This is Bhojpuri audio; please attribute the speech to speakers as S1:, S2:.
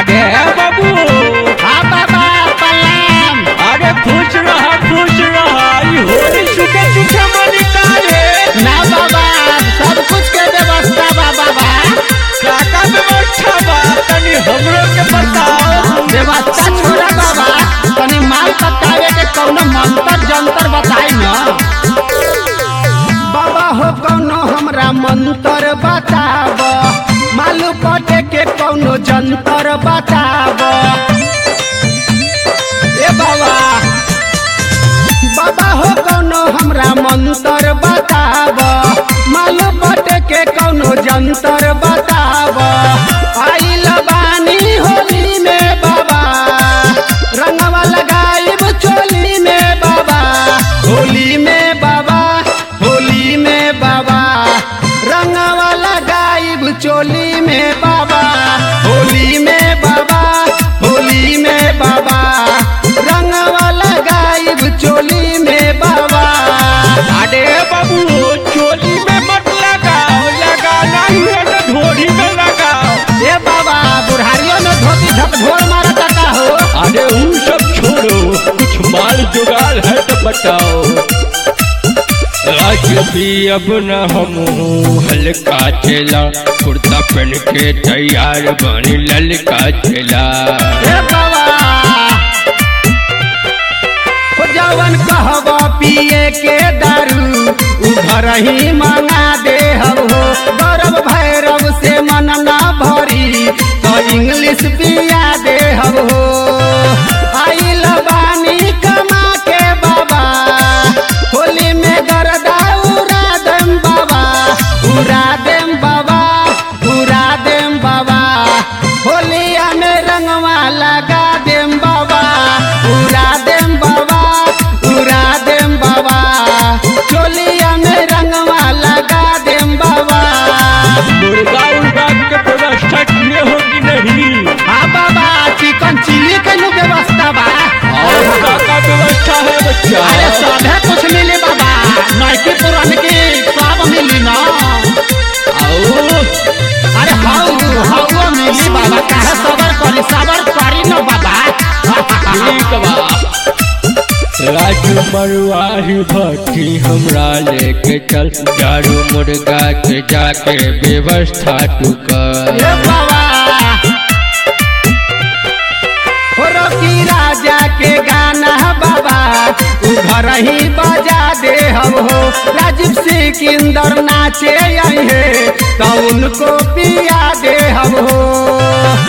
S1: अरे बाबू
S2: हाँ बाबा प्रणाम
S1: अरे खुश रहा खुश रहा ई होली सुखे सुखे मनी काले
S2: ना बाबा सब कुछ के व्यवस्था बा बाबा
S1: काका व्यवस्था बा तनी हमरो के बताओ
S2: व्यवस्था छोड़ा बाबा तनी माल पकावे के कौनो मंत्र जंतर बताई न बाबा हो कौनो हमरा मंत्र बताब मालू पटे के कौनो जंतर बताब ए बाबा बाबा हो कौनो हमरा मंत्र बताब मालू पटे के कौनो जंतर बताब आइल बानी होली में बाबा रंगवा लगाइब चोली में बाबा होली में बाबा होली में बाबा रंगवा लगाइब चोली में बाबा होली में बाबा होली में बाबा रंगवा लगाइब चोली में बाबा
S1: अरे बाबू चोली में मत लगाओ लगाना ही है तो ढोरी में लगाओ
S2: ए बाबा बुढ़ारियों में धोती झकझोर मारा का हो
S1: अरे उन सब छोड़ो कुछ माल जुगाड़ है तो बताओ आज भी अब न हम हल्का चला कुर्ता पहन के तैयार बनी ललका चला
S2: ए बाबा हो जवन कहबा पिए के दारू उ घर ही मंगा दे हो गौरव भैरव से मन ना भरी तो इंग्लिश पिया दे हो आइल बानी कमा के बाबा होली में गरदा उड़ा देम बाबा उड़ा देम बाबा उड़ा देम बाबा होलिया में रंगवा लगा देम बाबा उड़ा देम बाबा उड़ा देम बाबा चोलिया में रंगवा लगा देम बाबा
S1: मुर्गा उर्गा के व्यवस्था किए हो कि नहीं
S2: हाँ बाबा चिकन चिली के नु व्यवस्था बा
S1: और का का व्यवस्था है बच्चा
S2: अरे सभे कुछ मिली बाबा नैकी पुरान की सब मिली ना
S1: आओ
S2: अरे हाउ हाउ मिली बाबा काहे सबर करी सबर करी न बाबा
S1: ठीक बा राजू मरुआही भट्टी हमरा लेके चल दारू मुर्गा के जाके व्यवस्था तू कर
S2: ए बाबा हो रॉकी राजा के गाना बाबा उ घर ही बजा दे हम हो राजीव सिकंदर नाचे आई है तो उनको पिया दे हम हो